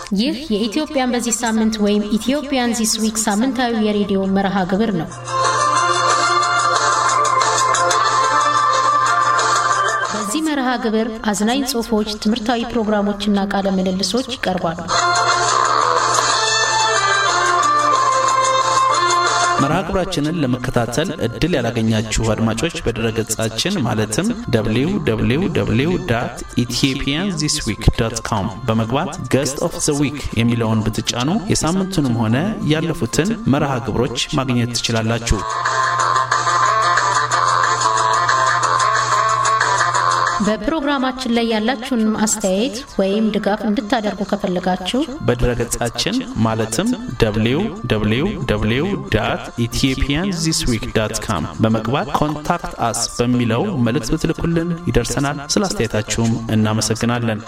ይህ የኢትዮጵያን በዚህ ሳምንት ወይም ኢትዮጵያን ዚስ ዊክ ሳምንታዊ የሬዲዮ መርሃ ግብር ነው። በዚህ መርሃ ግብር አዝናኝ ጽሑፎች፣ ትምህርታዊ ፕሮግራሞችና ቃለ ምልልሶች ይቀርባሉ። መርሃ ግብራችንን ለመከታተል እድል ያላገኛችሁ አድማጮች በድረገጻችን ማለትም www ኢትዮጵያን ዚስ ዊክ ዶት ኮም በመግባት ገስት ኦፍ ዘ ዊክ የሚለውን ብትጫኑ የሳምንቱንም ሆነ ያለፉትን መርሃ ግብሮች ማግኘት ትችላላችሁ። በፕሮግራማችን ላይ ያላችሁን አስተያየት ወይም ድጋፍ እንድታደርጉ ከፈለጋችሁ በድረገጻችን ማለትም www ኢትዮጵያን ዚስ ዊክ ዳት ካም በመግባት ኮንታክት አስ በሚለው መልእክት ብትልኩልን ይደርሰናል። ስለ አስተያየታችሁም እናመሰግናለን።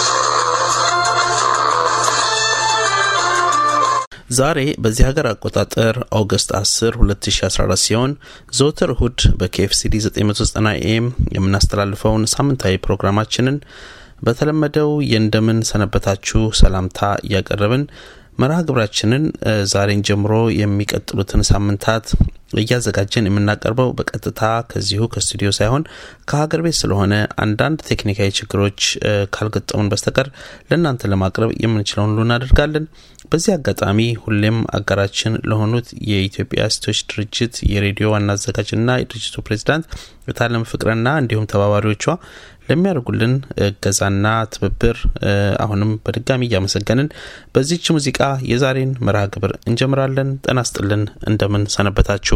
ዛሬ በዚህ ሀገር አቆጣጠር ኦገስት 10 2014 ሲሆን ዘወትር እሁድ በኬኤፍሲዲ 990 ኤም የምናስተላልፈውን ሳምንታዊ ፕሮግራማችንን በተለመደው የእንደምን ሰነበታችሁ ሰላምታ እያቀረብን መርሃ ግብራችንን ዛሬን ጀምሮ የሚቀጥሉትን ሳምንታት እያዘጋጀን የምናቀርበው በቀጥታ ከዚሁ ከስቱዲዮ ሳይሆን ከሀገር ቤት ስለሆነ አንዳንድ ቴክኒካዊ ችግሮች ካልገጠሙን በስተቀር ለእናንተ ለማቅረብ የምንችለውን ሁሉ እናደርጋለን። በዚህ አጋጣሚ ሁሌም አጋራችን ለሆኑት የኢትዮጵያ ሴቶች ድርጅት የሬዲዮ ዋና አዘጋጅና የድርጅቱ ፕሬዚዳንት የታለም ፍቅረና እንዲሁም ተባባሪዎቿ ለሚያደርጉልን እገዛና ትብብር አሁንም በድጋሚ እያመሰገንን በዚች ሙዚቃ የዛሬን መርሃ ግብር እንጀምራለን። ጤና ይስጥልን። እንደምን ሰነበታችሁ?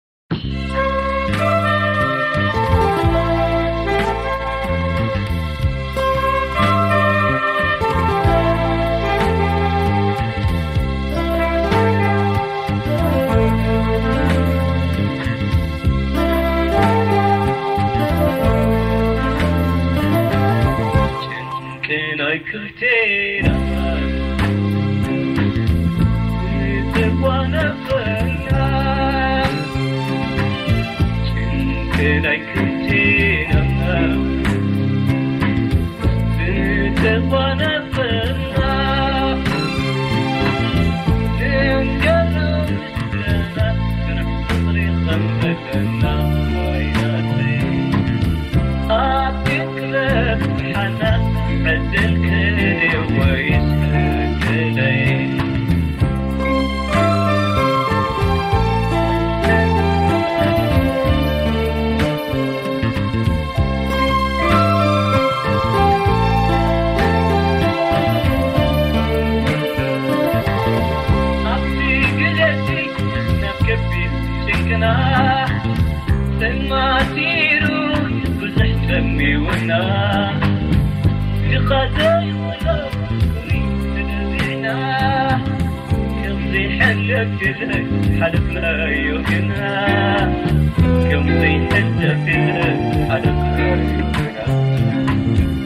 حلفنا يومنا كم زي حلفنا حلفنا يومنا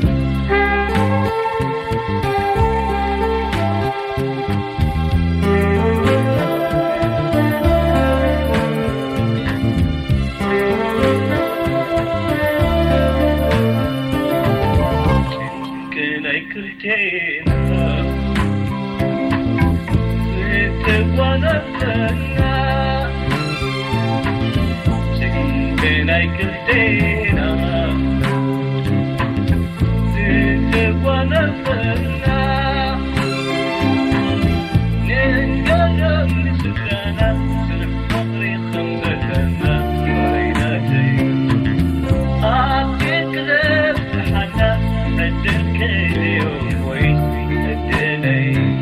كنا كرتينا وانا سكنتنا كلتنا زيت وانا فنا ننقرب لسكانا سلف فقري خمدتنا ويناتي أعطيك غير حنا عدل كل يوم ويسي الدنيا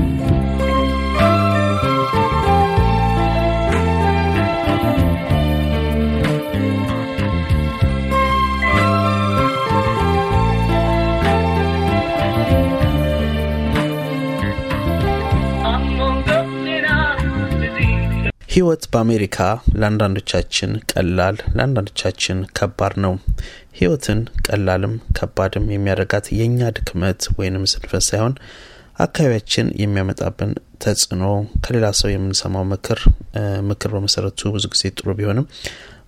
ህይወት በአሜሪካ ለአንዳንዶቻችን ቀላል ለአንዳንዶቻችን ከባድ ነው። ህይወትን ቀላልም ከባድም የሚያደርጋት የእኛ ድክመት ወይንም ስንፈት ሳይሆን አካባቢያችን የሚያመጣብን ተጽዕኖ ከሌላ ሰው የምንሰማው ምክር ምክር በመሰረቱ ብዙ ጊዜ ጥሩ ቢሆንም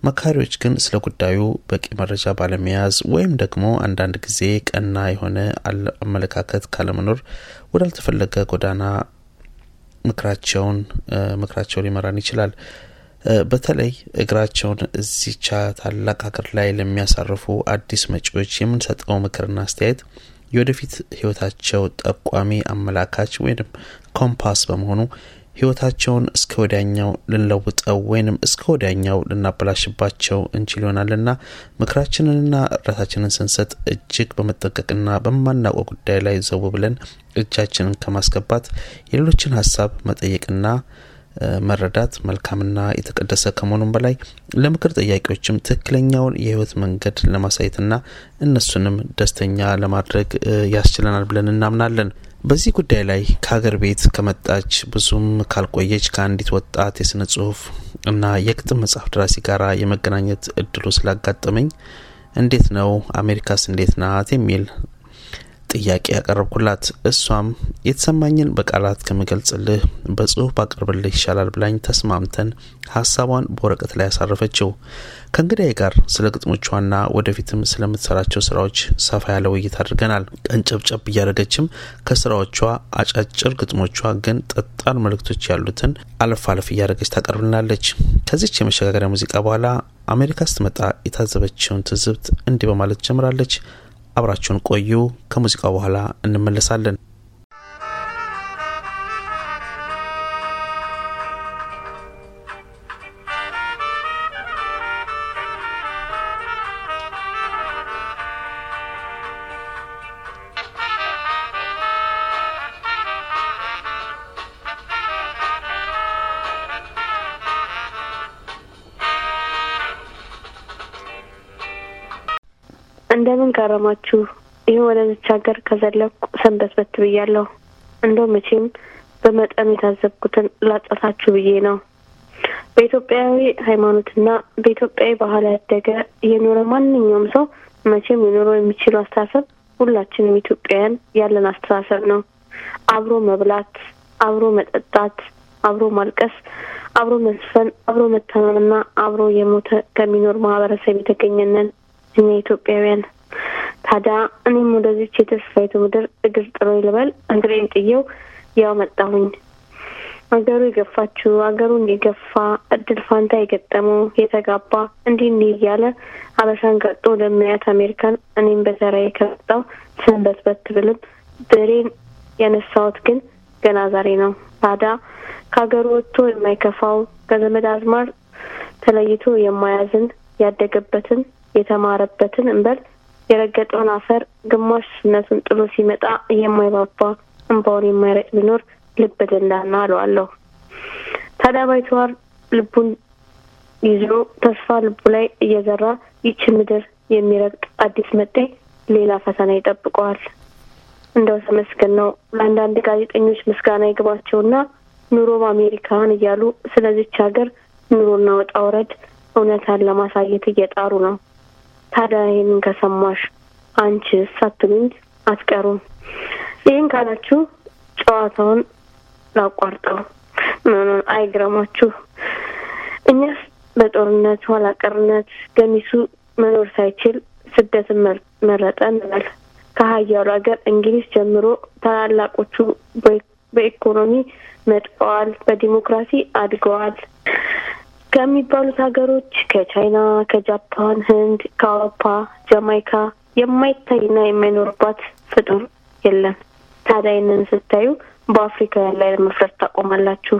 መካሪዎች ግን ስለ ጉዳዩ በቂ መረጃ ባለመያዝ ወይም ደግሞ አንዳንድ ጊዜ ቀና የሆነ አመለካከት ካለመኖር ወዳልተፈለገ ጎዳና ምክራቸውን ምክራቸው ሊመራን ይችላል። በተለይ እግራቸውን እዚቻ ታላቅ ሀገር ላይ ለሚያሳርፉ አዲስ መጪዎች የምንሰጠው ምክርና አስተያየት የወደፊት ህይወታቸው ጠቋሚ አመላካች ወይም ኮምፓስ በመሆኑ ህይወታቸውን እስከ ወዲያኛው ልንለውጠው ወይንም እስከ ወዲያኛው ልናበላሽባቸው እንችል ይሆናልና ምክራችንንና እርዳታችንን ስንሰጥ እጅግ በመጠንቀቅና በማናውቀው ጉዳይ ላይ ዘው ብለን እጃችንን ከማስገባት የሌሎችን ሀሳብ መጠየቅና መረዳት መልካምና የተቀደሰ ከመሆኑም በላይ ለምክር ጠያቂዎችም ትክክለኛውን የህይወት መንገድ ለማሳየትና እነሱንም ደስተኛ ለማድረግ ያስችለናል ብለን እናምናለን። በዚህ ጉዳይ ላይ ከሀገር ቤት ከመጣች ብዙም ካልቆየች ከአንዲት ወጣት የስነ ጽሁፍ እና የግጥም መጽሐፍ ደራሲ ጋር የመገናኘት እድሉ ስላጋጠመኝ እንዴት ነው አሜሪካስ እንዴት ናት የሚል ጥያቄ ያቀረብኩላት እሷም የተሰማኝን በቃላት ከምገልጽልህ በጽሁፍ ባቀርብልህ ይሻላል ብላኝ ተስማምተን ሀሳቧን በወረቀት ላይ ያሳረፈችው። ከእንግዳዬ ጋር ስለ ግጥሞቿና ወደፊትም ስለምትሰራቸው ስራዎች ሰፋ ያለ ውይይት አድርገናል። ቀንጨብጨብ እያደረገችም ከስራዎቿ አጫጭር ግጥሞቿ ግን ጠጣር መልእክቶች ያሉትን አለፍ አለፍ እያደረገች ታቀርብልናለች። ከዚች የመሸጋገሪያ ሙዚቃ በኋላ አሜሪካ ስትመጣ የታዘበችውን ትዝብት እንዲህ በማለት ጀምራለች። አብራችሁን ቆዩ። ከሙዚቃው በኋላ እንመለሳለን። እንደምን ከረማችሁ? ይህ ወደዚች ሀገር ከዘለኩ ሰንበት በት ብያለሁ። እንደው መቼም በመጠኑ የታዘብኩትን ላጫታችሁ ብዬ ነው። በኢትዮጵያዊ ሃይማኖትና በኢትዮጵያዊ ባህል ያደገ የኖረ ማንኛውም ሰው መቼም ሊኖረው የሚችለው አስተሳሰብ ሁላችንም ኢትዮጵያውያን ያለን አስተሳሰብ ነው። አብሮ መብላት፣ አብሮ መጠጣት፣ አብሮ ማልቀስ፣ አብሮ መስፈን፣ አብሮ መታመምና አብሮ የሞተ ከሚኖር ማህበረሰብ የተገኘነን እኛ ኢትዮጵያውያን። ታዲያ እኔም ወደዚች የተስፋይቱ ምድር እግር ጥሎ ልበል እግሬን ጥየው ያው መጣሁኝ። አገሩ የገፋችው አገሩን የገፋ እድል ፋንታ የገጠመው የተጋባ እንዲህ እንዲህ እያለ አበሻን ቀጦ ለሚያያት አሜሪካን እኔም በተራዬ ከመጣሁ ሰንበት በት ብልም ብሬን ያነሳሁት ግን ገና ዛሬ ነው። ታዲያ ከሀገሩ ወጥቶ የማይከፋው ከዘመድ አዝማር ተለይቶ የማያዝን ያደገበትን የተማረበትን እንበል የረገጠውን አፈር ግማሽ ስነቱን ጥሎ ሲመጣ የማይባባ እንባውን የማይረጭ ቢኖር ልብ ደንዳና አለዋለሁ። ታዲያ ባይተዋር ልቡን ይዞ ተስፋ ልቡ ላይ እየዘራ ይች ምድር የሚረግጥ አዲስ መጤ ሌላ ፈተና ይጠብቀዋል። እንደው ተመስገን ነው። ለአንዳንድ ጋዜጠኞች ምስጋና ይግባቸውና ኑሮ በአሜሪካን እያሉ ስለዚች ሀገር ኑሮና ወጣ ውረድ እውነታን ለማሳየት እየጣሩ ነው። ታዲያ ይህንን ከሰማሽ አንቺስ አትሉኝ አትቀሩም። ይህን ካላችሁ ጨዋታውን ላቋርጠው። ምኑን አይግረማችሁ። እኛስ በጦርነት ኋላ ቀርነት ገሚሱ መኖር ሳይችል ስደትን መረጠ እንበል። ከሀያሉ ሀገር እንግሊዝ ጀምሮ ታላላቆቹ በኢኮኖሚ መጥቀዋል፣ በዲሞክራሲ አድገዋል ከሚባሉት ሀገሮች ከቻይና፣ ከጃፓን፣ ህንድ፣ ከአውሮፓ፣ ጃማይካ የማይታይና የማይኖርባት ፍጡር የለም። ታዲያ ይህንን ስታዩ በአፍሪካውያን ላይ ለመፍረድ ታቆማላችሁ።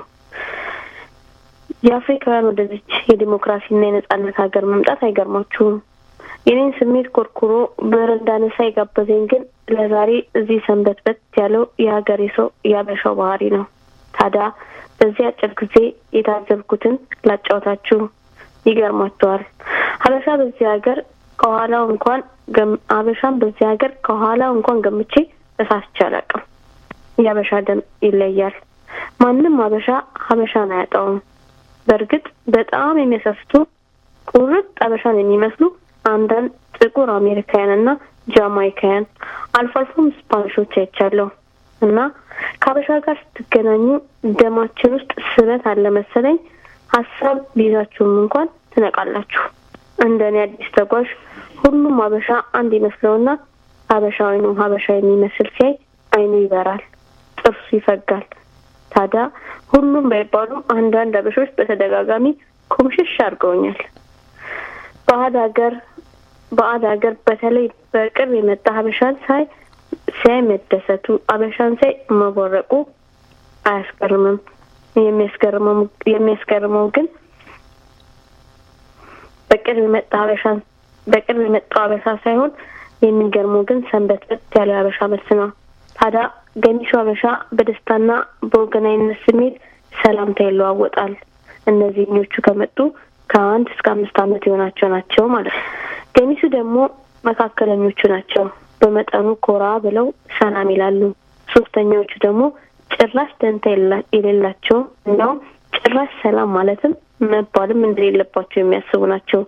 የአፍሪካውያን ወደዚች የዲሞክራሲና የነጻነት ሀገር መምጣት አይገርማችሁም። የኔን ስሜት ኮርኩሮ በረንዳ ነሳ የጋበዘኝ ግን ለዛሬ እዚህ ሰንበት በት ያለው የሀገሬ ሰው ያበሻው ባህሪ ነው። ታዲያ በዚህ አጭር ጊዜ የታዘብኩትን ላጫወታችሁ። ይገርማቸዋል። ሀበሻ በዚህ ሀገር ከኋላው እንኳን ሀበሻን በዚህ ሀገር ከኋላው እንኳን ገምቼ ተሳስቼ አላውቅም። የሀበሻ ደም ይለያል። ማንም ሀበሻ ሀበሻን አያጣውም። በእርግጥ በጣም የሚያሳስቱ ቁርጥ ሀበሻን የሚመስሉ አንዳንድ ጥቁር አሜሪካውያን እና ጃማይካውያን አልፎ አልፎም ስፓኒሾች አይቻለሁ እና ከሀበሻ ጋር ስትገናኙ ደማችን ውስጥ ስበት አለ መሰለኝ። ሀሳብ ቢይዛችሁም እንኳን ትነቃላችሁ። እንደ እኔ አዲስ ተጓዥ ሁሉም ሀበሻ አንድ ይመስለውና ሀበሻዊኑ ሀበሻ የሚመስል ሲያይ አይኑ ይበራል፣ ጥርሱ ይፈጋል። ታዲያ ሁሉም ባይባሉም አንዳንድ ሀበሾች በተደጋጋሚ ኩምሽሽ አድርገውኛል። ባዕድ ሀገር ባዕድ ሀገር በተለይ በቅርብ የመጣ ሀበሻን ሳይ ሲያይ መደሰቱ ሀበሻን ሳይ መቦረቁ አያስገርምም። የሚያስገርመው የሚያስገርመው ግን በቅርብ የመጣ ሀበሻን በቅርብ የመጣው ሀበሻ ሳይሆን የሚገርመው ግን ሰንበትበት ያለ ሀበሻ መልስ ነው። ታዲያ ገሚሱ ሀበሻ በደስታና በወገናዊነት ስሜት ሰላምታ ይለዋወጣል። እነዚህኞቹ ከመጡ ከአንድ እስከ አምስት ዓመት የሆናቸው ናቸው ማለት ነው። ገሚሱ ደግሞ መካከለኞቹ ናቸው። በመጠኑ ኮራ ብለው ሰላም ይላሉ። ሶስተኛዎቹ ደግሞ ጭራሽ ደንታ የሌላቸው እንዲያውም ጭራሽ ሰላም ማለትም መባልም እንደሌለባቸው የሚያስቡ ናቸው።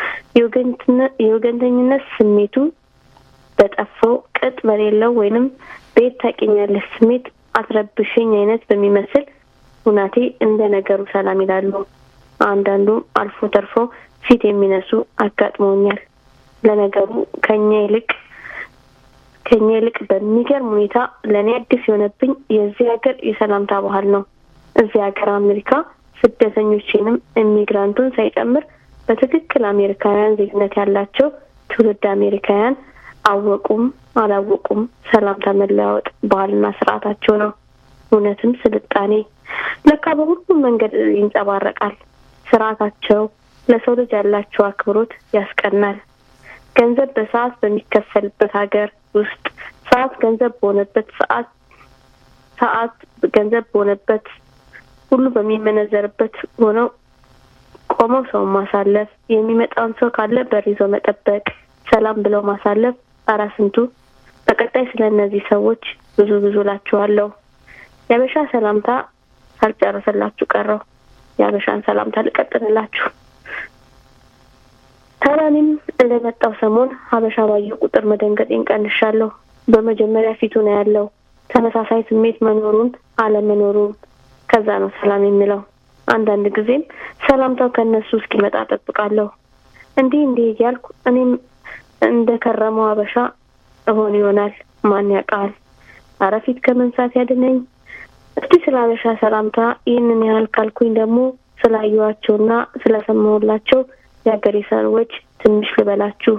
የወገንተኝነት ስሜቱ በጠፋው ቅጥ በሌለው ወይንም ቤት ታውቂኛለሽ ስሜት አትረብሽኝ አይነት በሚመስል ሁናቴ እንደ ነገሩ ሰላም ይላሉ። አንዳንዱም አልፎ ተርፎ ፊት የሚነሱ አጋጥመውኛል። ለነገሩ ከኛ ይልቅ ከኛ ይልቅ በሚገርም ሁኔታ ለእኔ አዲስ የሆነብኝ የዚህ ሀገር የሰላምታ ባህል ነው። እዚህ ሀገር አሜሪካ ስደተኞችንም ኢሚግራንቱን ሳይጨምር በትክክል አሜሪካውያን ዜግነት ያላቸው ትውልድ አሜሪካውያን አወቁም አላወቁም ሰላምታ መለዋወጥ ባህልና ስርዓታቸው ነው። እውነትም ስልጣኔ ለካ በሁሉም መንገድ ይንጸባረቃል። ስርዓታቸው ለሰው ልጅ ያላቸው አክብሮት ያስቀናል። ገንዘብ በሰዓት በሚከፈልበት ሀገር ውስጥ ሰዓት ገንዘብ በሆነበት ሰዓት ሰዓት ገንዘብ በሆነበት ሁሉ በሚመነዘርበት ሆነው ቆመው ሰው ማሳለፍ፣ የሚመጣውን ሰው ካለ በር ይዞ መጠበቅ፣ ሰላም ብለው ማሳለፍ። ኧረ ስንቱ! በቀጣይ ስለ እነዚህ ሰዎች ብዙ ብዙ እላችኋለሁ። የሀበሻ ሰላምታ ሳልጨረሰላችሁ ቀረው። የሀበሻን ሰላምታ ልቀጥልላችሁ። ታዲያ እኔም እንደመጣው ሰሞን ሀበሻ ባየሁ ቁጥር መደንገጤን ቀንሻለሁ። በመጀመሪያ ፊቱ ነው ያለው ተመሳሳይ ስሜት መኖሩን አለመኖሩን፣ ከዛ ነው ሰላም የሚለው። አንዳንድ ጊዜም ሰላምታው ከእነሱ እስኪመጣ ጠብቃለሁ። እንዲህ እንዲህ እያልኩ እኔም እንደ ከረመው ሀበሻ እሆን ይሆናል። ማን ያውቃል? ኧረ ፊት ከመንሳት ያድነኝ። እስቲ ስለ ሀበሻ ሰላምታ ይህንን ያህል ካልኩኝ ደግሞ ስላየኋቸውና ስለሰማሁላቸው የሀገሬ ሰዎች ትንሽ ልበላችሁ።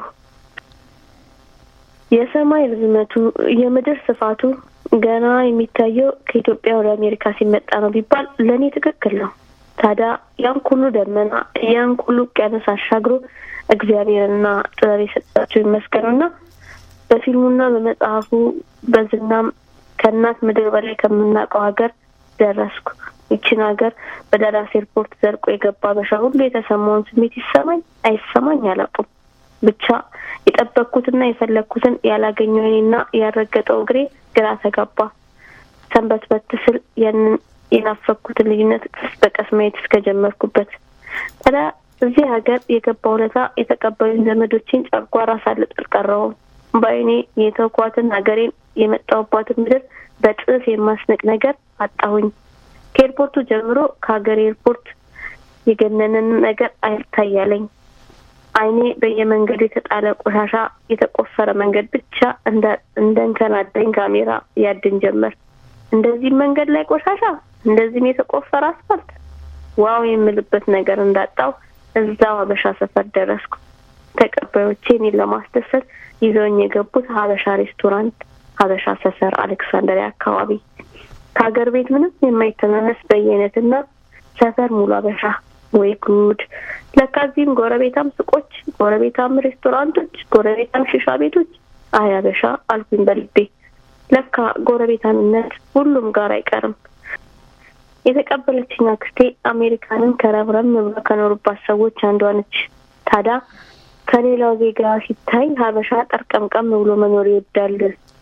የሰማይ ርዝመቱ የምድር ስፋቱ ገና የሚታየው ከኢትዮጵያ ወደ አሜሪካ ሲመጣ ነው ቢባል ለእኔ ትክክል ነው። ታዲያ ያን ሁሉ ደመና ያን ሁሉ ውቅያኖስ አሻግሮ እግዚአብሔርና ጥበብ የሰጣቸው ይመስገኑና በፊልሙና በመጽሐፉ በዝናም ከእናት ምድር በላይ ከምናውቀው ሀገር ደረስኩ። ይችን ሀገር በዳላስ ኤርፖርት ዘልቆ የገባ በሻ ሁሉ የተሰማውን ስሜት ይሰማኝ አይሰማኝ አላውቅም። ብቻ የጠበቅኩትና የፈለግኩትን ያላገኘው እኔና ያልረገጠው እግሬ ግራ ተጋባ። ሰንበት በት ስል ያንን የናፈቅኩትን ልዩነት ቀስ በቀስ ማየት እስከጀመርኩበት ታዲያ እዚህ ሀገር የገባ ሁለታ የተቀበሉኝ ዘመዶችን ጨጓራ ሳልጥ አልቀረውም። በአይኔ የተውኳትን ሀገሬን የመጣሁባትን ምድር በጥፍ የማስንቅ ነገር አጣሁኝ። ከኤርፖርቱ ጀምሮ ከሀገር ኤርፖርት የገነነን ነገር አይታያለኝ። አይኔ በየመንገዱ የተጣለ ቆሻሻ የተቆፈረ መንገድ ብቻ እንደ እንከናዳኝ ካሜራ ያድን ጀመር። እንደዚህም መንገድ ላይ ቆሻሻ፣ እንደዚህም የተቆፈረ አስፋልት፣ ዋው የምልበት ነገር እንዳጣው እዛው ሀበሻ ሰፈር ደረስኩ። ተቀባዮቼ እኔን ለማስደሰት ይዘውኝ የገቡት ሀበሻ ሬስቶራንት ሀበሻ ሰፈር አሌክሳንደሪያ አካባቢ ከሀገር ቤት ምንም የማይተናነስ በየአይነትና ሰፈር ሙሉ ሀበሻ። ወይ ጉድ! ለካ እዚህም ጎረቤታም ሱቆች፣ ጎረቤታም ሬስቶራንቶች፣ ጎረቤታም ሽሻ ቤቶች። አይ ሀበሻ አልኩኝ በልቤ። ለካ ጎረቤታምነት ሁሉም ጋር አይቀርም። የተቀበለችኝ አክስቴ አሜሪካንን ከረብረም ብሎ ከኖሩባት ሰዎች አንዷ ነች። ታዲያ ከሌላው ዜጋ ሲታይ ሀበሻ ጠርቀምቀም ብሎ መኖር ይወዳል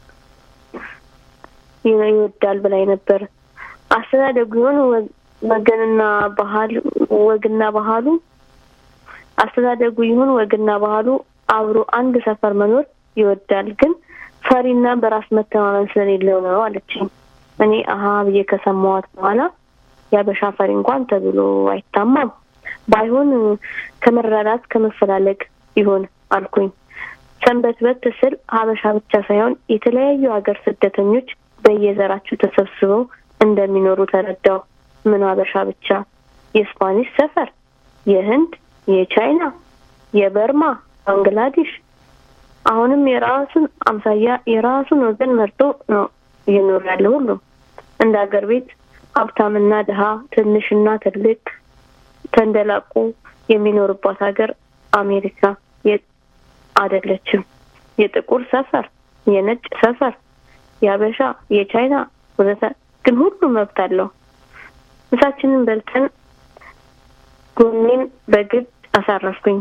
ይወዳል ብላኝ ነበር። አስተዳደጉ ይሆን ወገንና ባህል ወግና ባህሉ አስተዳደጉ ይሁን ወግና ባህሉ አብሮ አንድ ሰፈር መኖር ይወዳል፣ ግን ፈሪና በራስ መተማመን ስለሌለው ነው አለችኝ። እኔ አሀ ብዬ ከሰማዋት በኋላ የሀበሻ ፈሪ እንኳን ተብሎ አይታማም፣ ባይሆን ከመረዳት ከመፈላለግ ይሆን አልኩኝ። ሰንበትበት ስል ሀበሻ ብቻ ሳይሆን የተለያዩ ሀገር ስደተኞች በየዘራቸው ተሰብስበው እንደሚኖሩ ተረዳው። ምን ሀበሻ ብቻ፣ የስፓኒሽ ሰፈር፣ የህንድ፣ የቻይና፣ የበርማ፣ ባንግላዴሽ አሁንም የራሱን አምሳያ የራሱን ወገን መርጦ ነው እየኖር ያለ ሁሉ እንደ ሀገር ቤት ሀብታምና ድሀ ትንሽና ትልቅ ተንደላቁ የሚኖርባት ሀገር አሜሪካ አይደለችም። የጥቁር ሰፈር፣ የነጭ ሰፈር፣ የአበሻ፣ የቻይና ወዘተ ግን ሁሉ መብት አለው። ምሳችንን በልተን ጎኔን በግድ አሳረፍኩኝ።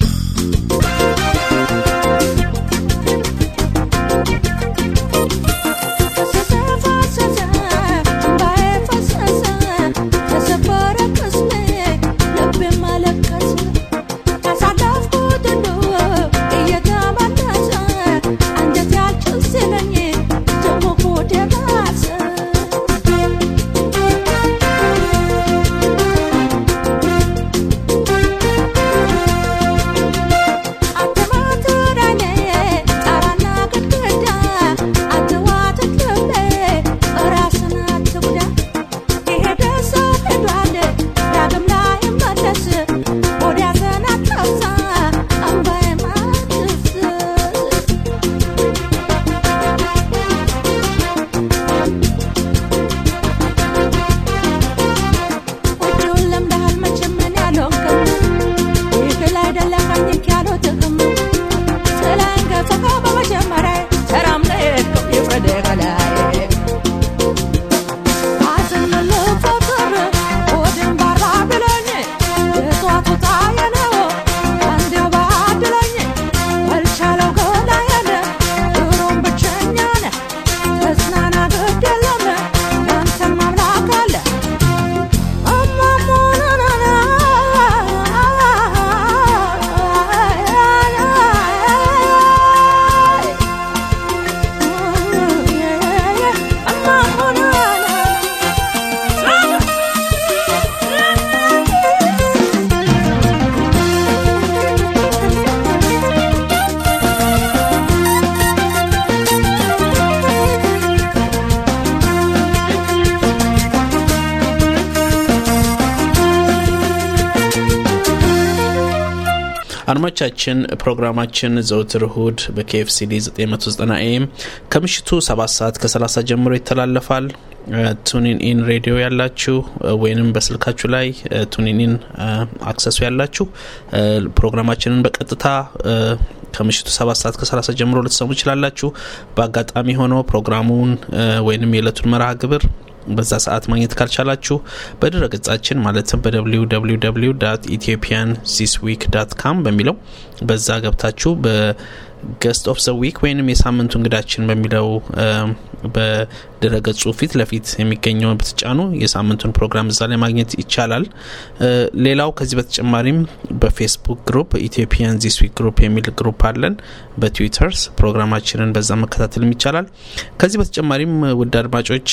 አድማጮቻችን ፕሮግራማችን ዘውትር እሁድ በኬኤፍሲዲ 990 ኤም ከምሽቱ 7 ሰዓት ከ30 ጀምሮ ይተላለፋል። ቱኒን ኢን ሬዲዮ ያላችሁ ወይንም በስልካችሁ ላይ ቱኒን ኢን አክሰሱ ያላችሁ ፕሮግራማችንን በቀጥታ ከምሽቱ ሰባት ሰዓት ከ30 ጀምሮ ልትሰሙ ይችላላችሁ። በአጋጣሚ ሆኖ ፕሮግራሙን ወይንም የዕለቱን መርሃ ግብር በዛ ሰዓት ማግኘት ካልቻላችሁ በድረ ገጻችን ማለትም በwww ኢትዮጵያን ዚስ ዊክ ዳት ካም በሚለው በዛ ገብታችሁ በገስት ኦፍ ዘ ዊክ ወይንም የሳምንቱ እንግዳችን በሚለው በድረ ገጹ ፊት ለፊት የሚገኘውን ብትጫኑ የሳምንቱን ፕሮግራም እዛ ላይ ማግኘት ይቻላል። ሌላው ከዚህ በተጨማሪም በፌስቡክ ግሩፕ ኢትዮጵያን ዚስ ዊክ ግሩፕ የሚል ግሩፕ አለን። በትዊተርስ ፕሮግራማችንን በዛ መከታተልም ይቻላል። ከዚህ በተጨማሪም ውድ አድማጮች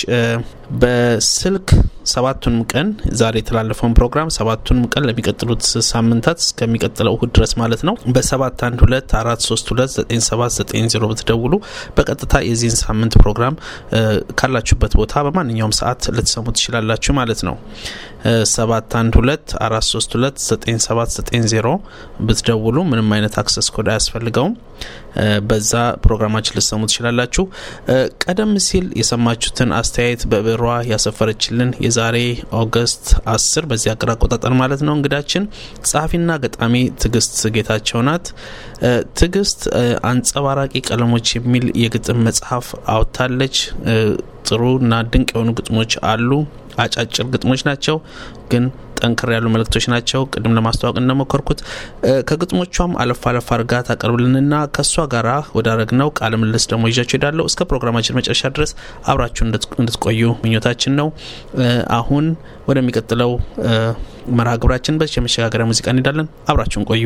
በስልክ ሰባቱንም ቀን ዛሬ የተላለፈውን ፕሮግራም ሰባቱንም ቀን ለሚቀጥሉት ሳምንታት እስከሚቀጥለው እሁድ ድረስ ማለት ነው በሰባት አንድ ሁለት አራት ሶስት ሁለት ዘጠኝ ሰባት ዘጠኝ ዜሮ ብትደውሉ በቀጥታ የዚህን ሳምንት ፕሮግራም ካላችሁበት ቦታ በማንኛውም ሰዓት ልትሰሙ ትችላላችሁ ማለት ነው። ሰባት አንድ ሁለት አራት ሶስት ሁለት ዘጠኝ ሰባት ዘጠኝ ዜሮ ብትደውሉ ምንም አይነት አክሰስ ኮድ አያስፈልገውም። በዛ ፕሮግራማችን ልትሰሙ ትችላላችሁ። ቀደም ሲል የሰማችሁትን አስተያየት በብሯ ያሰፈረችልን የዛሬ ኦገስት አስር በዚህ አገር አቆጣጠር ማለት ነው እንግዳችን ጸሐፊና ገጣሚ ትዕግስት ጌታቸው ናት። ትዕግስት አንጸባራቂ ቀለሞች የሚል የግጥም መጽሐፍ አውጥታለች። ጥሩ እና ድንቅ የሆኑ ግጥሞች አሉ። አጫጭር ግጥሞች ናቸው ግን ጠንከር ያሉ መልእክቶች ናቸው። ቅድም ለማስተዋወቅ እንደሞከርኩት ከግጥሞቿም አለፍ አለፍ አድርጋ ታቀርብልንና ከእሷ ጋራ ወዳረግነው ቃለ ምልልስ ደግሞ ይዣችሁ ሄዳለሁ። እስከ ፕሮግራማችን መጨረሻ ድረስ አብራችሁ እንድትቆዩ ምኞታችን ነው። አሁን ወደሚቀጥለው መርሃ ግብራችን በዚህ የመሸጋገሪያ ሙዚቃ እንሄዳለን። አብራችሁን ቆዩ።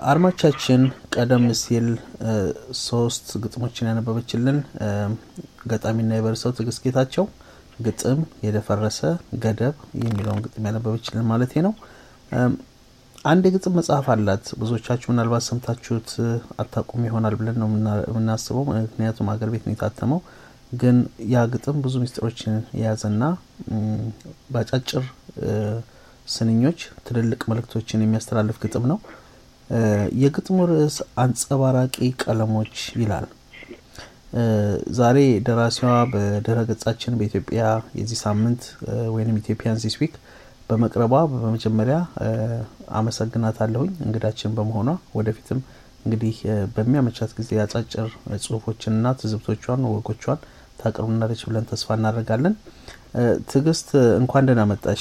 አድማቻችን ቀደም ሲል እ፣ ሶስት ግጥሞችን ያነበበችልን እ፣ ገጣሚና የበርሰው ትዕግስት ጌታቸው ግጥም የደፈረሰ ገደብ የሚለውን ግጥም ያነበበችልን ማለት ነው። እም፣ አንድ የግጥም መጽሐፍ አላት። ብዙዎቻችሁ ምናልባት ሰምታችሁት እ፣ አታውቁም ይሆናል ብለን ነው የምና- የምናስበው። ምክንያቱም ሀገር ቤት ነው የታተመው። ግን ያ ግጥም ብዙ ምስጢሮችን የያዘና እም፣ በአጫጭር እ፣ ስንኞች ትልልቅ መልእክቶችን የሚያስተላልፍ ግጥም ነው። እ፣ የግጥሙ ርዕስ አንጸባራቂ ቀለሞች ይላል። እ፣ ዛሬ ደራሲዋ በድረ ገጻችን በኢትዮጵያ የዚህ ሳምንት እ፣ ወይም ኢትዮጵያን ዚስ ዊክ በመቅረቧ በመጀመሪያ እ፣ አመሰግናታለሁኝ እንግዳችን በመሆኗ ወደፊትም እንግዲህ እ፣ በሚያመቻት ጊዜ አጫጭር ጽሁፎችንና ትዝብቶቿን ወጎቿን ታቀርቡናለች ብለን ተስፋ እናደርጋለን። እ፣ ትዕግስት እንኳን ደህና መጣሽ።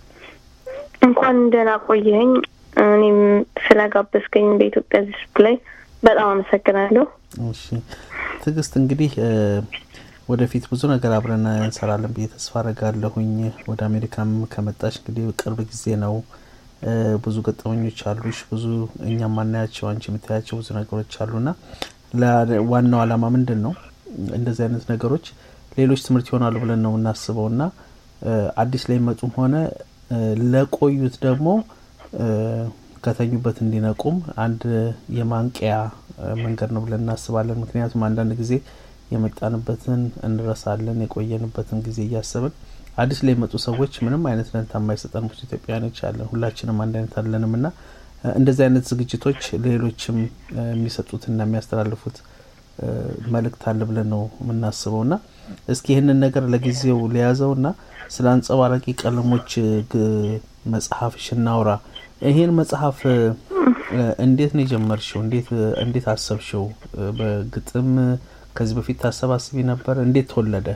እንኳን ደህና ቆየኸኝ። እኔም ስለጋበዝከኝ በኢትዮጵያ ዚስክ ላይ በጣም አመሰግናለሁ። እሺ ትዕግስት እንግዲህ እ፣ ወደፊት ብዙ ነገር አብረን እንሰራለን ብዬ ተስፋ አረጋለሁኝ። ወደ አሜሪካም ከመጣሽ እንግዲህ ቅርብ ጊዜ ነው። እ፣ ብዙ ገጠመኞች አሉሽ፣ ብዙ እኛም ማናያቸው አንቺ የምታያቸው ብዙ ነገሮች አሉና ለ- ዋናው ዓላማ ምንድን ነው? እንደዚህ አይነት ነገሮች ሌሎች ትምህርት ይሆናሉ ብለን ነው የምናስበው እና እ፣ አዲስ ላይ መጡም ሆነ እ፣ ለቆዩት ደግሞ እ፣ ከተኙበት እንዲነቁም አንድ የማንቂያ እ፣ መንገድ ነው ብለን እናስባለን። ምክንያቱም አንዳንድ ጊዜ የመጣንበትን እንረሳለን፣ የቆየንበትን ጊዜ እያሰብን አዲስ ላይ የመጡ ሰዎች ምንም አይነት ደንታ የማይሰጠን ብዙ ኢትዮጵያውያኖች አለን። ሁላችንም አንድ አይነት አለንም እና እ፣ እንደዚህ አይነት ዝግጅቶች ሌሎችም እ፣ የሚሰጡትና የሚያስተላልፉት እ፣ መልእክት አለ ብለን ነው የምናስበው እና እስኪ ይህንን ነገር ለጊዜው ሊያዘው እና ስለ አንጸባራቂ ቀለሞች እ፣ ግ- መጽሐፍሽ እናውራ። ይሄን መጽሐፍ እ፣ እ፣ እንዴት ነው የጀመርሽው? እንዴት እ፣ እንዴት አሰብሽው? እ፣ በግጥም እ፣ ከዚህ በፊት ታሰባስቢ ነበር? እንዴት ተወለደ?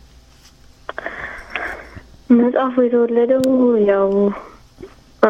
መጽሐፉ የተወለደው ያው እ፣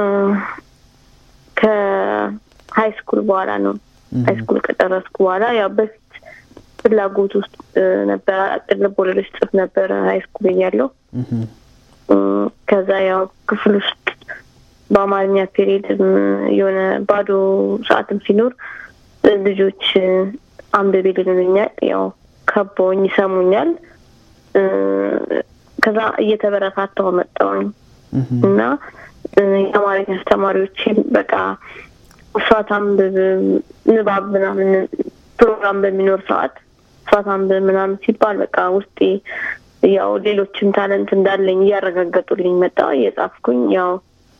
ከሀይ ስኩል በኋላ ነው። ሀይ ስኩል ከጨረስኩ በኋላ ያው በፊት ፍላጎት ውስጥ እ፣ ነበረ። አጭር ልብ ወለዶች ጽፍ ነበረ ሀይ ስኩል እያለሁ እህም፣ እ፣ ከዛ ያው ክፍል ውስጥ በአማርኛ ፔሪድ የሆነ ባዶ ሰዓትም ሲኖር እ፣ ልጆች እ፣ አንብቤ ይሉኛል። ያው ከበውኝ ይሰሙኛል። እ፣ ከዛ እየተበረታታሁ መጣሁኝ እህም፣ እና እ፣ የአማርኛ አስተማሪዎችም በቃ እሷ ታንብብ ንባብ ምናምን ፕሮግራም በሚኖር ሰዓት እሷ ታንብብ ምናምን ሲባል በቃ ውስጤ ያው ሌሎችም ታለንት እንዳለኝ እያረጋገጡልኝ መጣ። እየጻፍኩኝ ያው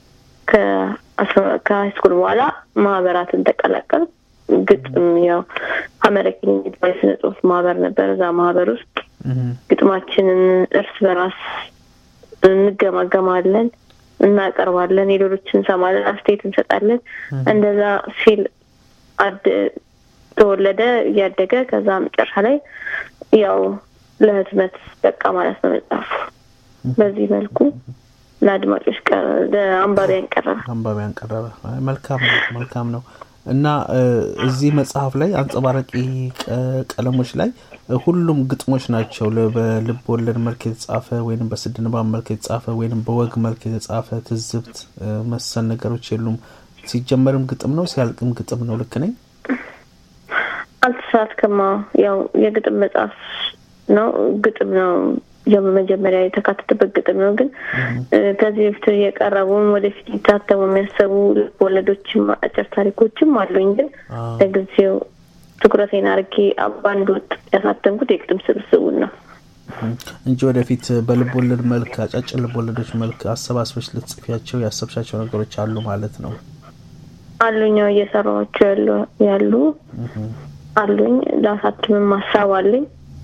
ከሀይስኩል በኋላ ማህበራትን ተቀላቀል ግጥም ያው አመረኪን የሚባል የስነ ጽሁፍ ማህበር ነበር። እዛ ማህበር ውስጥ እህም፣ ግጥማችንን እርስ በራስ እንገማገማለን፣ እናቀርባለን፣ የሌሎች እንሰማለን፣ አስተያየት እንሰጣለን። እንደዛ ሲል አድ ተወለደ እያደገ ከዛ መጨረሻ ላይ ያው ለህትመት በቃ ማለት ነው መጽሐፉ። በዚህ መልኩ ለአድማጮች ቀረ ለአንባቢያን ቀረበ። አንባቢያን ቀረበ። አይ፣ መልካም ነው መልካም ነው። እና እ፣ እዚህ መጽሐፍ ላይ አንጸባራቂ ቀ- ቀለሞች ላይ እ፣ ሁሉም ግጥሞች ናቸው። ለ- በልብ ወለድ መልክ የተጻፈ ወይንም በስድ ንባብ መልክ የተጻፈ ወይንም በወግ መልክ የተጻፈ ትዝብት እ፣ መሰል ነገሮች የሉም። ሲጀመርም ግጥም ነው፣ ሲያልቅም ግጥም ነው። ልክ ነኝ? አልተሳትክማ። ያው የግጥም መጽሐፍ ነው፣ ግጥም ነው መጀመሪያ የተካተተበት ግጥም ነው። ግን እ፣ ከዚህ በፊት የቀረቡም ወደፊት ሊታተሙ የሚያሰቡ ልብ ወለዶችም አጭር ታሪኮችም አሉኝ። ግን አዎ። ለጊዜው ትኩረቴን አድርጌ በአንድ ወጥ ያሳተምኩት የግጥም ስብስቡን ነው። እንጂ ወደፊት በልብ ወለድ መልክ አጫጭር ልብ ወለዶች መልክ አሰባስበች ልትጽፊያቸው ያሰብሻቸው ነገሮች አሉ ማለት ነው። አሉኝ ያው እየሰራኋቸው ያሉ ያሉ አሉኝ። ላሳትምም ሀሳብ አለኝ።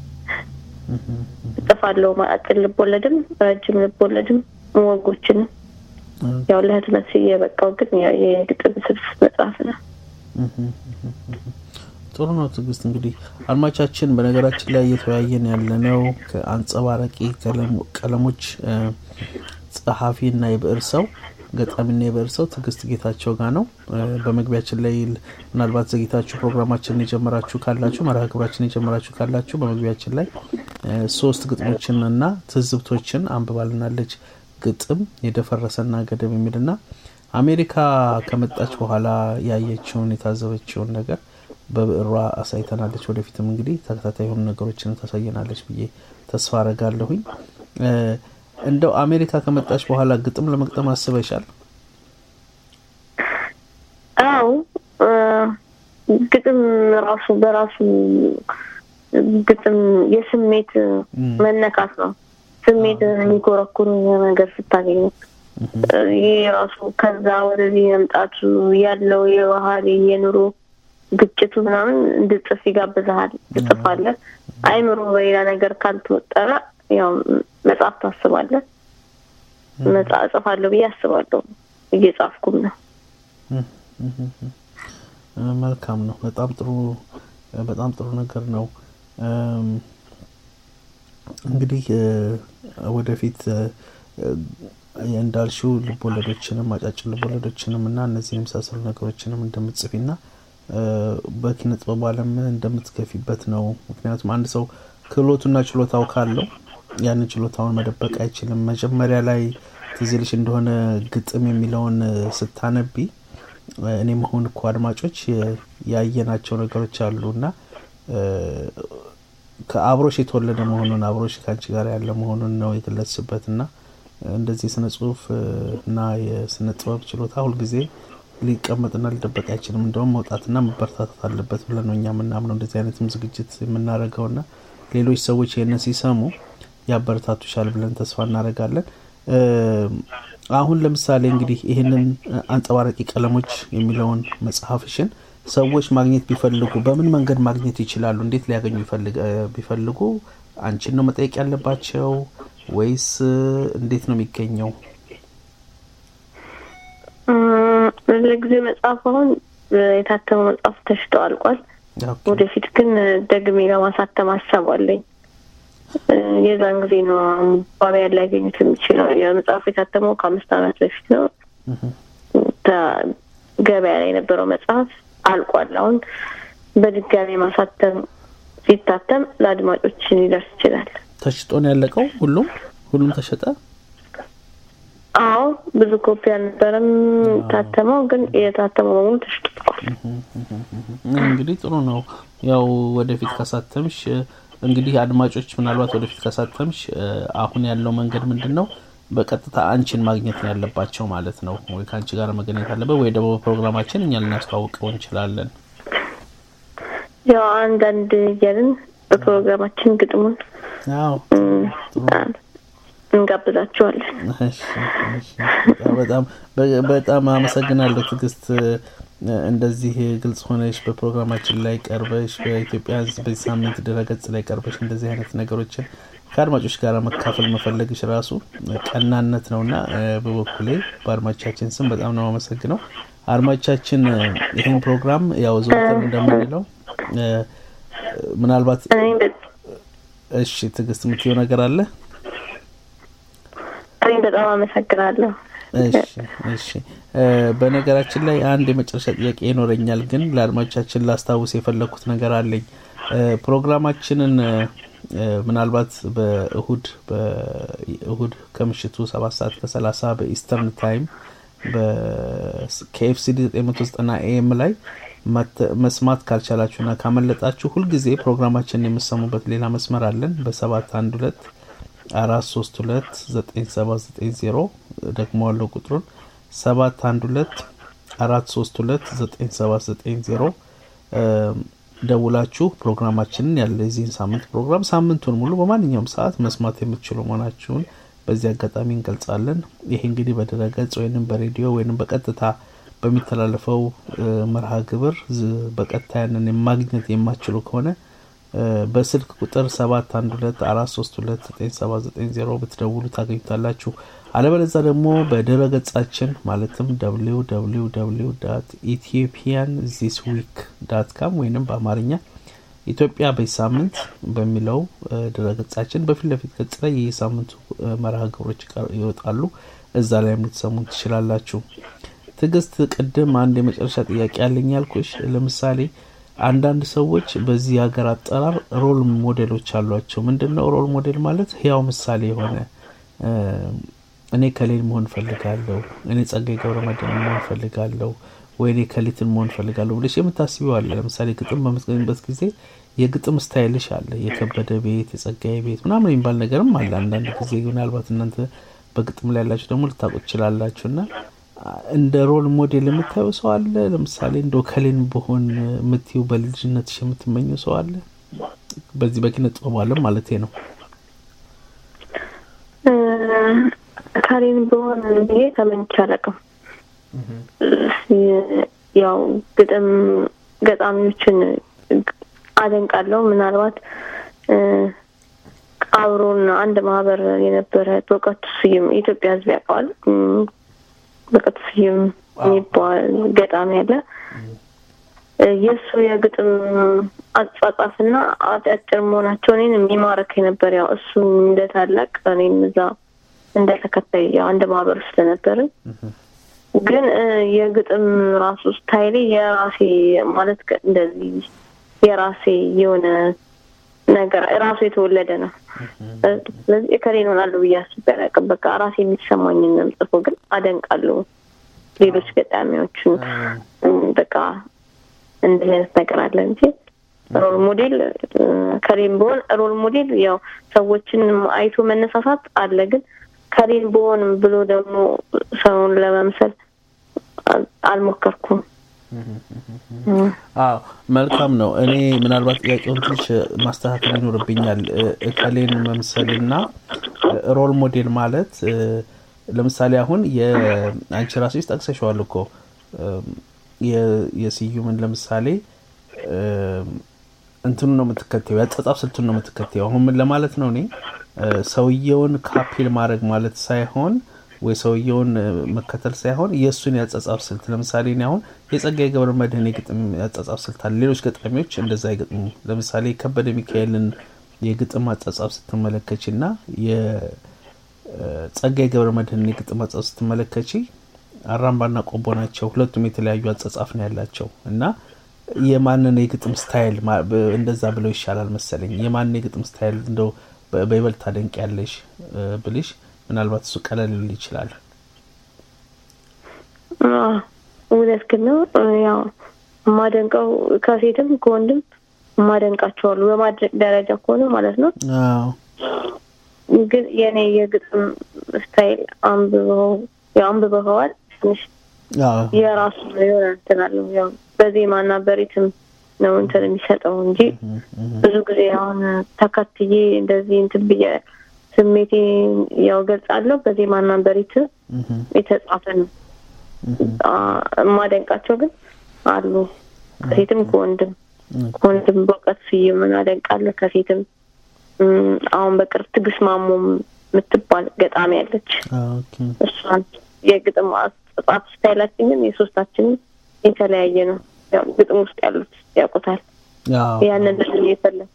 እጽፋለሁ አጭር ልብ ወለድም ረጅም ልብ ወለድም ወጎችንም ያው ለህትመት የበቃው ግን ያው የግጥም ስብስብ መጽሐፍ ነው። ጥሩ ነው ትዕግስት። እንግዲህ አድማቻችን፣ በነገራችን ላይ እየተወያየን ያለነው ከአንጸባራቂ ቀለም- ቀለሞች እ፣ ጸሐፊና የብዕር ሰው ገጣሚና የብዕር ሰው ትዕግስት ጌታቸው ጋር ነው። እ፣ በመግቢያችን ላይ ል- ምናልባት ዘግይታችሁ ፕሮግራማችንን የጀመራችሁ ካላችሁ መርሃ ግብራችንን የጀመራችሁ ካላችሁ በመግቢያችን ላይ እ፣ ሶስት ግጥሞችን እና ትዝብቶችን አንብባልናለች። ግጥም የደፈረሰና ገደብ የሚልና አሜሪካ ከመጣች በኋላ ያየችውን የታዘበችውን ነገር በብዕሯ አሳይተናለች። ወደፊትም እንግዲህ ተከታታይ የሆኑ ነገሮችን ታሳየናለች ብዬ ተስፋ አረጋለሁኝ። እ፣ እንደው አሜሪካ ከመጣች በኋላ ግጥም ለመግጠም አስበሻል? አዎ እ፣ ግጥም ራሱ በራሱ ግጥም የስሜት መነካት ነው። ስሜት የሚኮረኩር ነገር ስታገኝ እ፣ ይህ ራሱ ከዛ ወደዚህ መምጣቱ ያለው የባህል የኑሮ ግጭቱ ምናምን እንድጽፍ ይጋብዝሃል። ትጽፋለህ። አይምሮ በሌላ ነገር ካልተወጠረ ያው መጽሐፍ ታስባለህ። መጽሐፍ እጽፋለሁ ብዬ አስባለሁ። እየጻፍኩም ነው። እ፣ መልካም ነው። በጣም ጥሩ በጣም ጥሩ ነገር ነው። እም፣ እንግዲህ እ፣ ወደፊት እ፣ እ፣ እንዳልሽው ልቦለዶችንም አጫጭር ልቦለዶችንም እና እነዚህን የመሳሰሉ ነገሮችንም እንደምትጽፊና እ፣ በኪነ ጥበቡ ዓለም እንደምትገፊበት ነው። ምክንያቱም አንድ ሰው ክህሎቱና ችሎታው ካለው ያንን ችሎታውን መደበቅ አይችልም። መጀመሪያ ላይ ትዝ ይልሽ እንደሆነ ግጥም የሚለውን እ፣ ስታነቢ እኔ መሆን እኮ አድማጮች የ- ያየናቸው ነገሮች አሉ እና እ፣ ከአብሮሽ የተወለደ መሆኑን አብሮሽ ከአንቺ ጋር ያለ መሆኑን ነው የገለጽሽበት እና እንደዚህ የስነ ጽሁፍ እ፣ እና የስነ ጥበብ ችሎታ ሁልጊዜ ሊቀመጥና ሊደበቅ አይችልም። እንደውም መውጣትና መበረታታት አለበት ብለን ነው እኛ የምናምነው። እንደዚህ አይነትም ዝግጅት የምናደርገው ና ሌሎች ሰዎች ይህንን ሲሰሙ ያበረታቱሻል ብለን ተስፋ እናደርጋለን። እ፣ አሁን ለምሳሌ እንግዲህ ይህንን አንጸባራቂ ቀለሞች የሚለውን መጽሐፍሽን ሰዎች ማግኘት ቢፈልጉ በምን መንገድ ማግኘት ይችላሉ? እንዴት ሊያገኙ ይፈልግ እ፣ ቢፈልጉ አንቺን ነው መጠየቅ ያለባቸው ወይስ እ፣ እንዴት ነው የሚገኘው? እም፣ ለጊዜ መጽሐፍ አሁን እ፣ የታተመው መጽሐፍ ተሽጦ አልቋል። ኦኬ። ወደፊት ግን እ፣ ደግሜ ለማሳተም ሀሳብ አለኝ። እ፣ የዛን ጊዜ ነው አንባቢያን ሊያገኙት የሚችለው። የመጽሐፉ የታተመው ከአምስት ዓመት በፊት ነው። ተ- ገበያ ላይ የነበረው መጽሐፍ አልቋል። አሁን በድጋሚ ማሳተም ሲታተም ለአድማጮች ሊደርስ ይችላል። ተሽጦ ነው ያለቀው? ሁሉም ሁሉም ተሸጠ? አዎ ብዙ ኮፒ አልነበረም ታተመው፣ ግን የታተመው በሙሉ ተሽጧል። እንግዲህ ጥሩ ነው። ያው ወደፊት ካሳተምሽ እ፣ እንግዲህ አድማጮች ምናልባት ወደፊት ካሳተምሽ እ፣ አሁን ያለው መንገድ ምንድን ነው? በቀጥታ አንቺን ማግኘት ነው ያለባቸው ማለት ነው። ወይ ከአንቺ ጋር መገናኘት አለበት፣ ወይ ደግሞ በፕሮግራማችን እኛ ልናስተዋውቀው እንችላለን። ያው አንዳንድ እያልን በፕሮግራማችን ግጥሙን አዎ እም፣ እንጋብዛቸዋለን። እሺ፣ እሺ። በጣም በ- በጣም አመሰግናለሁ ትዕግስት። እ፣ እንደዚህ ግልጽ ሆነሽ በፕሮግራማችን ላይ ቀርበሽ በኢትዮጵያ ሕዝብ በዚህ ሳምንት ድረገጽ ላይ ቀርበሽ እንደዚህ አይነት ነገሮችን ከአድማጮች ጋር መካፈል መፈለግሽ ራሱ ቀናነት ነውና እ፣ በበኩሌ በአድማጮቻችን ስም በጣም ነው አመሰግነው። አድማጮቻችን እ፣ ይህን ፕሮግራም ያው ዘወትር እንደምንለው እ፣ ምናልባት እኔ በ- እሺ ትዕግስት የምትየው ነገር አለ? እኔ በጣም አመሰግናለሁ። እሺ እሺ እ፣ በነገራችን ላይ አንድ የመጨረሻ ጥያቄ ይኖረኛል፣ ግን ለአድማጮቻችን ላስታውስ የፈለግኩት ነገር አለኝ። እ፣ ፕሮግራማችንን እ፣ እ፣ ምናልባት በእሁድ በእሁድ ከምሽቱ ሰባት ሰዓት ከሰላሳ በኢስተርን ታይም በኬኤፍሲዲ 990 ኤኤም ላይ መተ- መስማት ካልቻላችሁና ካመለጣችሁ ሁልጊዜ ፕሮግራማችንን የምሰሙበት ሌላ መስመር አለን በሰባት አንድ ሁለት አራት ሶስት ሁለት ዘጠኝ ሰባት ዘጠኝ ዜሮ ደግሞ ያለው ቁጥሩን ሰባት አንድ ሁለት አራት ሶስት ሁለት ዘጠኝ ሰባት ዘጠኝ ዜሮ ደውላችሁ ፕሮግራማችንን ያለ የዚህን ሳምንት ፕሮግራም ሳምንቱን ሙሉ በማንኛውም ሰዓት መስማት የምትችሉ መሆናችሁን በዚህ አጋጣሚ እንገልጻለን። ይሄ እንግዲህ በድረገጽ ወይንም በሬዲዮ ወይንም በቀጥታ በሚተላለፈው እ፣ መርሃ ግብር ዝ- በቀጥታ ያንን የማግኘት የማትችሉ ከሆነ እ፣ በስልክ ቁጥር ሰባት አንድ ሁለት አራት ሶስት ሁለት ዘጠኝ ሰባት ዘጠኝ ዜሮ ብትደውሉ ታገኙታላችሁ። አለበለዛ ደግሞ በድረ ገጻችን ማለትም ደብሊው ደብሊው ደብሊው ዳት ኢትዮጵያን ዚስ ዊክ ዳት ካም ወይንም በአማርኛ ኢትዮጵያ በዚህ ሳምንት በሚለው እ፣ ድረ ገጻችን በፊት ለፊት ገጽ ላይ የሳምንቱ እ፣ መርሃ ግብሮች ይቀር- ይወጣሉ። እዛ ላይም ልትሰሙ ትችላላችሁ። ትዕግስት፣ ቅድም አንድ የመጨረሻ ጥያቄ ያለኝ ያልኩሽ፣ ለምሳሌ አንዳንድ ሰዎች በዚህ ሀገር አጠራር ሮል ሞዴሎች አሏቸው። ምንድን ነው ሮል ሞዴል ማለት? ህያው ምሳሌ የሆነ እ፣ እኔ ከሌን መሆን ፈልጋለሁ፣ እኔ ጸጋዬ ገብረ መድኅን መሆን ፈልጋለሁ፣ ወይ እኔ ከሊትን መሆን ፈልጋለሁ ብለሽ የምታስቢው አለ። ለምሳሌ ግጥም በምትገኝበት ጊዜ የግጥም ስታይልሽ አለ። የከበደ ቤት፣ የጸጋዬ ቤት ምናምን የሚባል ነገርም አለ። አንዳንድ ጊዜ ምናልባት እናንተ በግጥም ላይ ያላችሁ ደግሞ ልታውቁ ትችላላችሁ። እና እንደ ሮል ሞዴል የምታየው ሰው አለ። ለምሳሌ እንደ ከሌን በሆን የምትዩ በልጅነትሽ የምትመኘው ሰው አለ። በዚህ በኪነ ጥበቡ ዓለም ማለቴ ነው። ካሌን በሆን ብዬ ተመኝቼ አላውቅም። ያው ግጥም ገጣሚዎችን አደንቃለሁ። ምናልባት አብሮን አንድ ማህበር የነበረ በእውቀቱ ስዩም የኢትዮጵያ ሕዝብ ያውቀዋል። በእውቀቱ ስዩም የሚባል ገጣሚ ያለ የእሱ የግጥም አጻጻፍና አጫጭር መሆናቸው እኔን የሚማረክ ነበር። ያው እሱ እንደ ታላቅ እኔም እዛ እንደ ተከታይ ያው አንድ ማህበር ውስጥ ነበርን። ግን የግጥም ራሱ ስታይሌ የራሴ ማለት እንደዚህ የራሴ የሆነ ነገር ራሱ የተወለደ ነው። ስለዚህ እከሌ እሆናለሁ ብዬ አስቤ አላውቅም። በቃ ራሴ የሚሰማኝን ነው የምጽፈው። ግን አደንቃለሁ ሌሎች ገጣሚዎችን በቃ እንደዚህ አይነት ነገር አለ እንጂ ሮል ሞዴል ከሌን በሆን ሮል ሞዴል ያው ሰዎችን አይቶ መነሳሳት አለ። ግን ከሌን በሆን ብሎ ደግሞ ሰውን ለመምሰል አልሞከርኩም። አዎ መልካም ነው። እኔ ምናልባት ጥያቄውን ትንሽ ማስተካከል ይኖርብኛል። እከሌን መምሰልና ሮል ሞዴል ማለት ለምሳሌ አሁን የአንቺ ራስሽ ጠቅሰሸዋል እኮ የስዩምን ለምሳሌ እንትኑ ነው የምትከተዩ፣ ያጸጻፍ ስልቱን ነው የምትከተዩ። አሁን ምን ለማለት ነው እኔ ሰውየውን ካፒል ማድረግ ማለት ሳይሆን ወይ ሰውየውን መከተል ሳይሆን የእሱን ያጸጻፍ ስልት ለምሳሌ እኔ አሁን የጸጋዬ ገብረ መድኅን የግጥም ያጸጻፍ ስልት አለ። ሌሎች ገጣሚዎች እንደዛ አይገጥሙ። ለምሳሌ ከበደ ሚካኤልን የግጥም አጻጻፍ ስትመለከች እና የጸጋዬ ገብረ መድኅን የግጥም አጻጻፍ ስትመለከች አራምባና ቆቦ ናቸው። ሁለቱም የተለያዩ አጻጻፍ ነው ያላቸው እና የማንን የግጥም ስታይል እንደዛ ብለው ይሻላል መሰለኝ። የማንን የግጥም ስታይል እንደው በይበልጥ ታደንቅ ያለሽ ብልሽ ምናልባት እሱ ቀለል ሊል ይችላል። እውነት ግን ነው። ያው የማደንቀው ከሴትም ከወንድም የማደንቃቸዋሉ በማድረግ ደረጃ ከሆነ ማለት ነው። ግን የኔ የግጥም ስታይል አንብበው ያው አንብበኸዋል ትንሽ የራሱ የሆነ እንትን አለው። ያው በዜማና በሪትም ነው እንትን የሚሰጠው እንጂ ብዙ ጊዜ አሁን ተከትዬ እንደዚህ እንትን ብዬ ስሜቴ ያው ገልጻለሁ። በዜማና በሪትም የተጻፈ ነው። የማደንቃቸው ግን አሉ ከሴትም ከወንድም ከወንድም በእውቀት ስዩምን አደንቃለሁ። ከሴትም አሁን በቅርብ ትግስት ማሞ የምትባል ገጣሚ ያለች እሷን የግጥም አጻጻፍ ስታይላችን ግን የሶስታችንም የተለያየ ነው። ያው ግጥም ውስጥ ያሉት ያውቁታል። ያንን ልል የፈለግ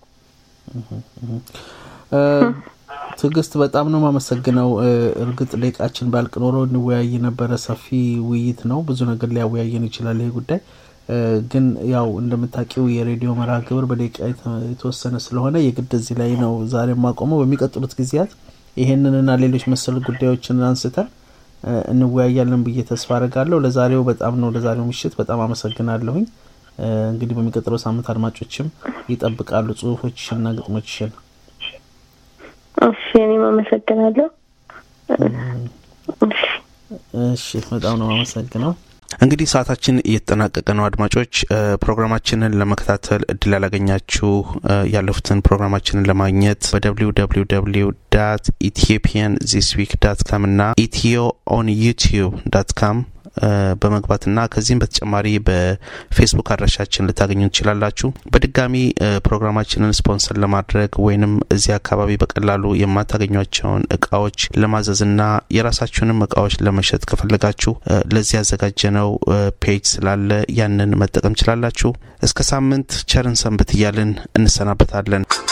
ትዕግስት በጣም ነው የማመሰግነው። እርግጥ ደቂቃችን ባልቅ ኖሮ እንወያይ ነበረ። ሰፊ ውይይት ነው፣ ብዙ ነገር ሊያወያየን ይችላል ይሄ ጉዳይ። ግን ያው እንደምታውቂው የሬዲዮ መርሃ ግብር በደቂቃ የተወሰነ ስለሆነ የግድ እዚህ ላይ ነው ዛሬ የማቆመው። በሚቀጥሉት ጊዜያት ይሄንንና ሌሎች መሰል ጉዳዮችን አንስተን እንወያያለን ብዬ ተስፋ አድርጋለሁ። ለዛሬው በጣም ነው ለዛሬው ምሽት በጣም አመሰግናለሁኝ። እንግዲህ በሚቀጥለው ሳምንት አድማጮችም ይጠብቃሉ ጽሁፎችሽንና ግጥሞችሽን። እሺ፣ እኔም አመሰግናለሁ። እሺ፣ በጣም ነው አመሰግነው። እንግዲህ ሰዓታችን እየተጠናቀቀ ነው። አድማጮች ፕሮግራማችንን ለመከታተል እድል ያላገኛችሁ ያለፉትን ፕሮግራማችንን ለማግኘት በደብሊው ደብሊው ደብሊው ዳት ኢትዮጵያን ዚስ ዊክ ዳት ካም እና ኢትዮ ኦን ዩቲዩብ ዳት ካም በመግባትና ከዚህም በተጨማሪ በፌስቡክ አድራሻችን ልታገኙ ትችላላችሁ። በድጋሚ ፕሮግራማችንን ስፖንሰር ለማድረግ ወይንም እዚህ አካባቢ በቀላሉ የማታገኟቸውን እቃዎች ለማዘዝና የራሳችሁንም እቃዎች ለመሸጥ ከፈለጋችሁ ለዚህ ያዘጋጀነው ፔጅ ስላለ ያንን መጠቀም ችላላችሁ። እስከ ሳምንት ቸርን ሰንብት እያልን እንሰናበታለን።